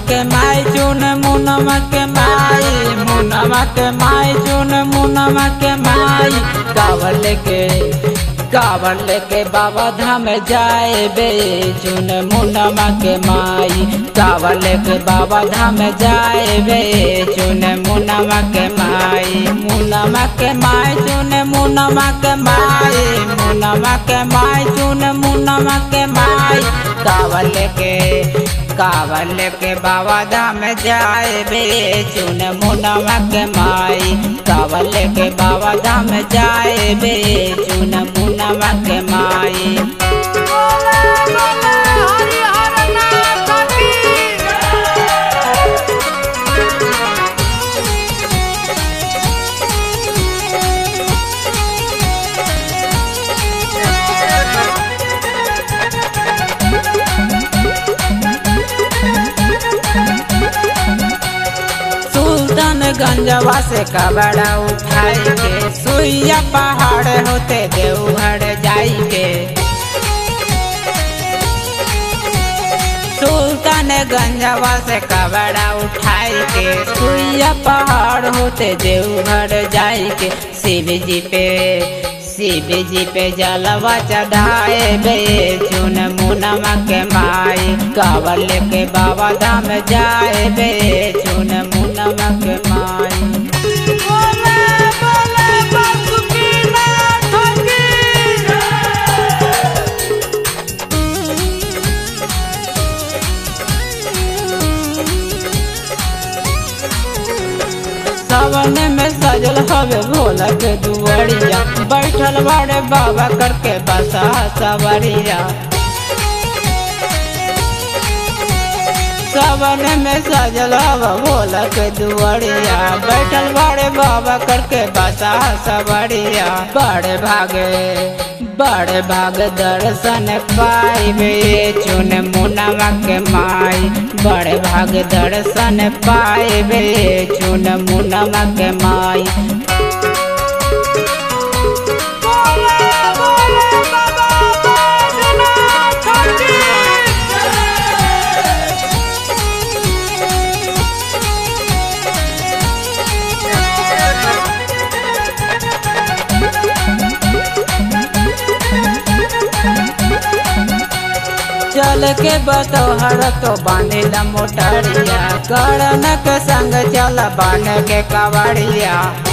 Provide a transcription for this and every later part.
के माई चुन मुनमा के माई मुनमा के माई चुन मुनमा के माई कावर लेके कावर लेके बाबा धाम जाए बे चुन मुनमा के माई कावर लेके बाबा धाम जाए बे चुन मुनमा के माई मुनमा के माई चुन मुनमा के माई मुनमा के माई चुन मुनमा के माई कावर लेके कावर लेके बाबा धाम जाए बे चुन मुनमा के माई कावर लेके बाबा धाम जाए बे चुन मुनमा के माई सुल्तानगंजवा से कबड़ा उठाई के सुइया पहाड़ होते देवघर जाई के सुल्तानगंजवा से कबड़ा उठाई के सुइया पहाड़ होते देवघर जाई के शिव जी पे शिव जी पे जलवा चढ़ाए बे चुन मुनमा के माई कावर लेके बाबा धाम जाए बे चुन मुनमा के माई सावन में सजल हवे भोला के दुआरिया बैठल बाड़े बाबा करके बसा सवरिया सावन में सजल हवा भोला के दुआरिया बैठल बाड़े बाबा करके बसा सवरिया बड़े भागे बड़े भाग दर्शन पाइबे चुन मुनवा के माई बड़े भाग दर्शन पाइबे चुन मुनवा के माई चल के बतोहर तो बांधिल मोटरिया करणक संग चल बन के कवड़िया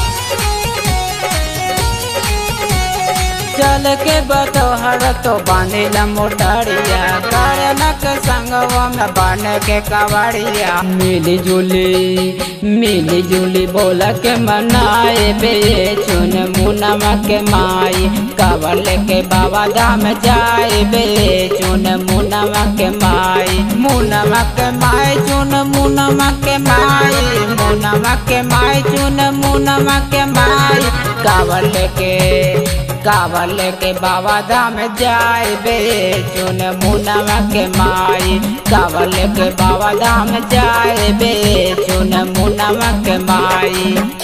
चल के बतोहर तो बांधिल मोटरिया करणक संग में बन के कवड़िया मिली जुली मिली जुली बोल के मनाए बे चुन मुनमा के माई कावर लेके बाबा धाम जाए बे चुन मुनमा के माई मुनमा के माई चुन मुनमा के माई मुनमा के माई चुन मुनमा के माई कावर लेके कावर लेके बाबा धाम जाए बे चुन मुनमा के माई कावर लेके बाबा धाम जाए बे चुन मुनमा के माई